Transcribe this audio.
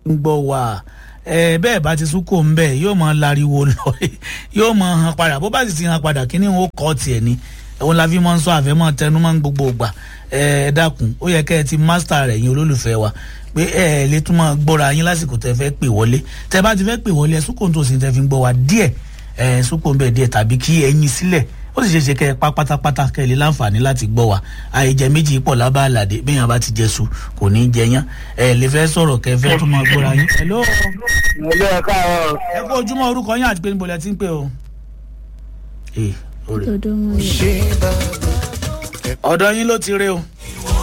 ń gbọ́ wá ẹ bẹ́ẹ̀ bá ti súnkò ń bẹ̀ yóò máa lariwo lọ yóò máa hàn padà bó bá sì ti hàn padà kí ni ó kọ́ tiẹ̀ ni òun la fi máa ń sọ àfẹ́mọ́ tẹnu máa ń gbogbo gbà ẹ dákun ó yẹ kẹ́ ẹ ti mástà rẹ̀ yín olólùfẹ́ wa pé ẹ lè tún máa gbọ́ra yín lásìkò tẹ fẹ́ pè wọlé tẹ bá ti fẹ́ pè wọlé ẹ súnkò tó sì tẹ fi ń gbọ́ wa díẹ̀ ẹ súnkò ń bẹ̀ díẹ̀ tàbí kí ẹyin sílẹ̀ ó sì ṣe ṣe kẹ́ ẹ pa pátápátá kẹ́ ẹ lè láǹfààní láti gbọ́ wa àìjẹ méjì pọ̀ lábá àlàdé béèyàn bá ti jẹ su kò ní í jẹ yán ẹ lè fẹ́ sọ̀rọ̀ kẹ́ ẹ fẹ́ tún máa gbọ́ra yín. hello ilé ẹ káàárọ̀ ẹ kó ojúmọ́ orúkọ yín àti pé níbo lẹ ti ń pè o. ee orí dodo mo yẹ. ọ̀dọ̀ yín ló ti rí o